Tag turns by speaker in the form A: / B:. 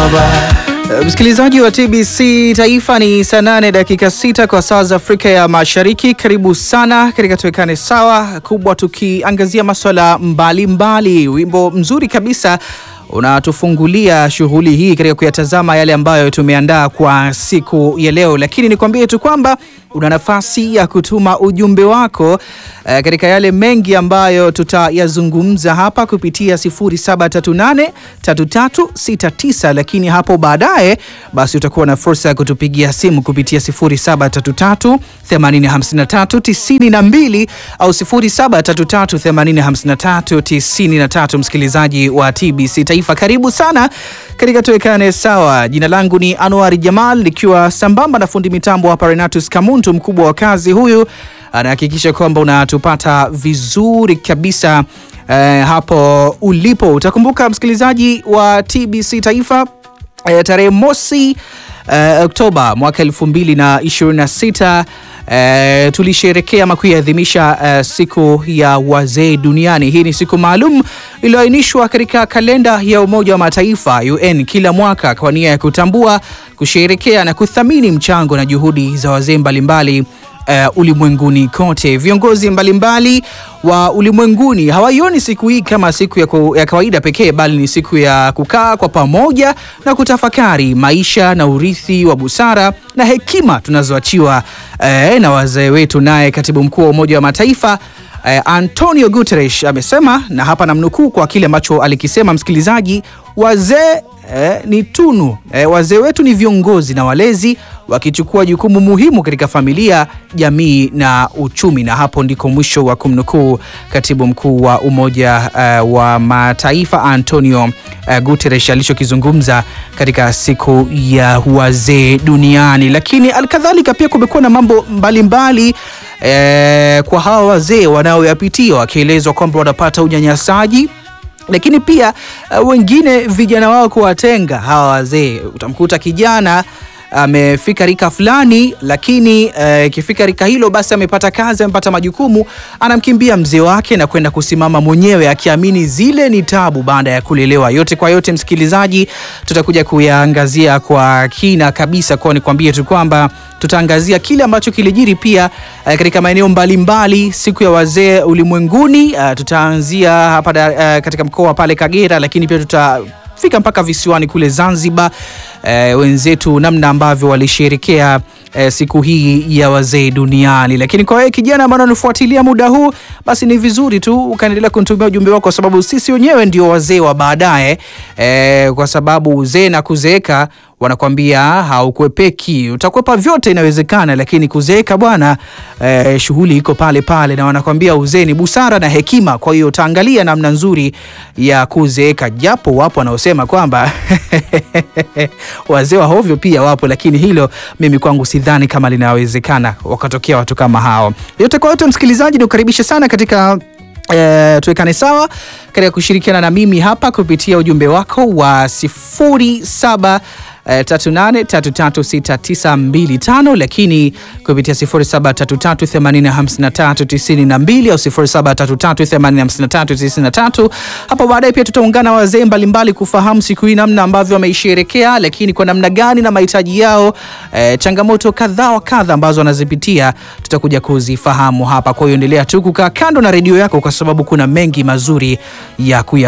A: Msikilizaji wa TBC Taifa, ni saa nane dakika sita kwa saa za Afrika ya Mashariki. Karibu sana katika Tuwekane Sawa kubwa, tukiangazia maswala mbalimbali. Wimbo mzuri kabisa unatufungulia shughuli hii katika kuyatazama yale ambayo tumeandaa kwa siku ya leo, lakini nikwambie tu kwamba una nafasi ya kutuma ujumbe wako eh, katika yale mengi ambayo tutayazungumza hapa kupitia 07383369 lakini hapo baadaye basi utakuwa na fursa ya kutupigia simu kupitia 0733805392 au 0733805393. Msikilizaji wa TBC Taifa, karibu sana katika Tuwekane Sawa. Jina langu ni Anwar Jamal nikiwa sambamba na fundi mitambo hapa Renatus Kamuntu, mkubwa wa kazi huyu anahakikisha kwamba unatupata vizuri kabisa eh, hapo ulipo. Utakumbuka msikilizaji wa TBC Taifa eh, tarehe mosi eh, Oktoba mwaka elfu mbili na ishirini na sita eh, tulisherekea ama kuiadhimisha eh, siku ya wazee duniani. Hii ni siku maalum iliyoainishwa katika kalenda ya Umoja wa Mataifa UN kila mwaka kwa nia ya kutambua, kusherekea na kuthamini mchango na juhudi za wazee mbalimbali Uh, ulimwenguni kote. Viongozi mbalimbali wa ulimwenguni hawaioni siku hii kama siku ya, ku, ya kawaida pekee, bali ni siku ya kukaa kwa pamoja na kutafakari maisha na urithi wa busara na hekima tunazoachiwa uh, na wazee wetu. Naye katibu mkuu wa Umoja wa Mataifa uh, Antonio Guterres amesema, na hapa namnukuu kwa kile ambacho alikisema, msikilizaji, wazee Eh, ni tunu eh, wazee wetu ni viongozi na walezi wakichukua jukumu muhimu katika familia, jamii na uchumi. Na hapo ndiko mwisho wa kumnukuu katibu mkuu wa Umoja eh, wa Mataifa Antonio eh, Guterres alichokizungumza katika siku ya wazee duniani. Lakini alkadhalika pia kumekuwa na mambo mbalimbali eh, kwa hawa wazee wanaoyapitia, wakielezwa kwamba wanapata unyanyasaji lakini pia uh, wengine vijana wao kuwatenga hawa wazee. Utamkuta kijana amefika rika fulani, lakini ikifika uh, rika hilo basi amepata kazi, amepata majukumu, anamkimbia mzee wake na kwenda kusimama mwenyewe, akiamini zile ni tabu baada ya kulelewa. Yote kwa yote, msikilizaji, tutakuja kuyaangazia kwa kina kabisa, kwa nikwambie tu kwamba tutaangazia kile ambacho kilijiri pia uh, katika maeneo mbalimbali siku ya wazee ulimwenguni. Uh, tutaanzia hapa uh, katika mkoa pale Kagera, lakini pia tutafika mpaka visiwani kule Zanzibar. Uh, wenzetu namna ambavyo walisherekea uh, siku hii ya wazee duniani. Lakini kwa wewe kijana ambaye unanifuatilia muda huu, basi ni vizuri tu ukaendelea kunitumia ujumbe wako, kwa sababu sisi wenyewe ndio wazee wa baadaye uh, kwa sababu uzee na kuzeeka wanakwambia haukwepeki, utakwepa vyote inawezekana, lakini kuzeeka bwana, eh, shughuli iko pale pale, na wanakwambia uzee ni busara na hekima. Kwa hiyo utaangalia namna nzuri ya kuzeeka, japo wapo wanaosema kwamba wazee wa hovyo pia wapo, lakini hilo mimi kwangu sidhani kama linawezekana wakatokea watu kama hao. Yote kwa yote, msikilizaji, nikukaribisha sana katika E, tuwekane sawa katika kushirikiana na mimi hapa kupitia ujumbe wako wa sifuri saba E, tatu nane tatu tatu sita tisa mbili tano lakini kupitia sifuri saba tatu tatu themanini hamsini na tatu tisini na mbili au sifuri saba tatu tatu themanini hamsini na tatu tisini na tatu. Hapo baadaye pia tutaungana wazee mbalimbali kufahamu siku hii namna ambavyo wameisherekea, lakini kwa namna gani na mahitaji yao, e, changamoto kadha wa kadha ambazo wanazipitia tutakuja kuzifahamu hapa. Kwa hiyo endelea tu kukaa kando na redio yako, kwa sababu kuna mengi mazuri ya kuya